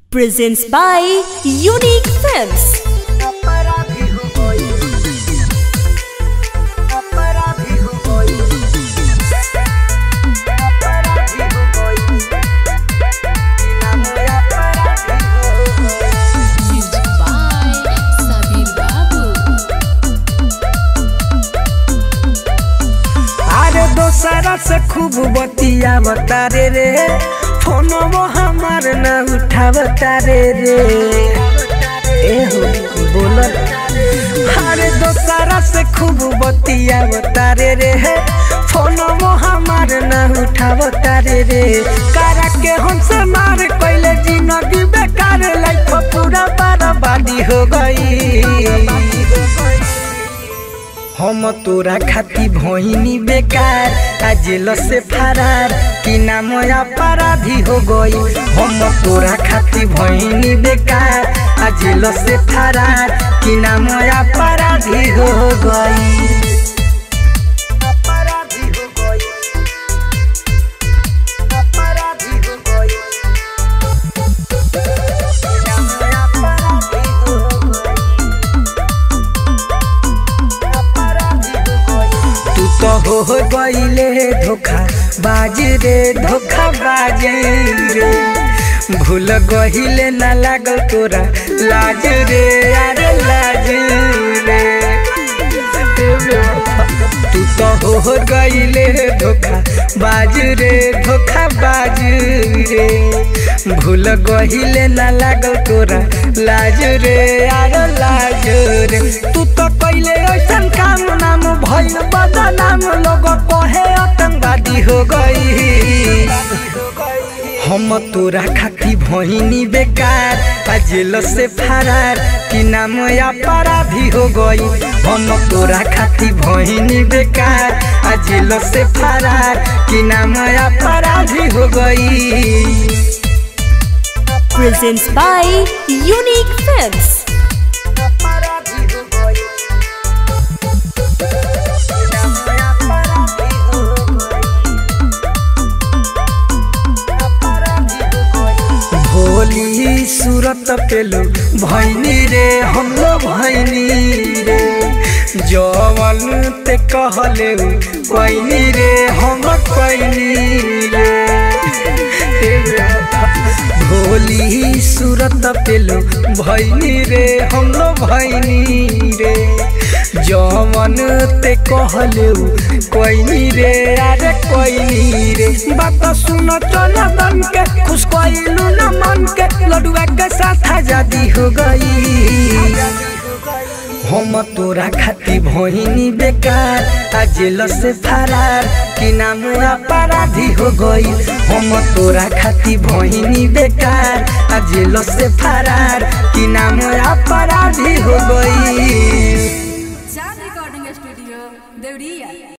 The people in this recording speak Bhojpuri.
presents by Unique Films. Music by Sabir Babu. अरे दोसरा से खूब बतिया बतारे रे फोनवो हमार न उठावतारे रे ए हो बोल अरे दोसरा से खूब बतिया बतारे रे फोनवो हमार न उठावतारे रे कारा के हमसे मार कैले जिंदगी बेकार लाइफ पूरा बर्बादी हो गई हम तोरा खाती भोइनी बेकार आ जेल से फरार कि नाम अपराधी हो गई हम तोरा खाती भोइनी बेकार आ जेल से फरार कि नाम अपराधी हो गई अपराधी हो गई अपराधी हो गई नाम अपराधी हो गई तू तो हो गईले धोखा बाज रे धोखा बाज रे भूल गहिले ना लागल तोरा लाज रे अरे लाज रे तू तो हो गईले धोखा बाज रे धोखा बाज रे भूल गहिले ना लागल तोरा लाज रे अरे लाज रे तू तो कैले ऐसन काम नाम भइल बदनाम लोग कहे आतंकवादी हो गई हम तोरा खाती भइनी बेकार आ जेल से फरार कि नाम अपराधी हो गई हम तोरा खाती भइनी बेकार आ जेल से फरार कि नाम अपराधी हो गई Presents by Unique Films. अपराधी हो गई नाम अपराधी हो गई भोली सूरत पेलो भैनी रे हम लोग भैनी रे जवन ते कहले कैनी रे हम कैनी रे भोली सूरत पेलो भैनी रे हम लोग भैनी रे जवन ते कहले कैनी रे अरे कैनी रे बात सुन चल बन के खुश कैलू न मन के लडुआ के साथ आजादी हो गई हम तोरा खाती भोहिनी बेकार आ जेल से फरार कि नाम अपराधी हो गई हम तोरा खाती भोहिनी बेकार आ जेल से फरार कि नाम अपराधी हो गई Sound Recording Studio, Deuriya.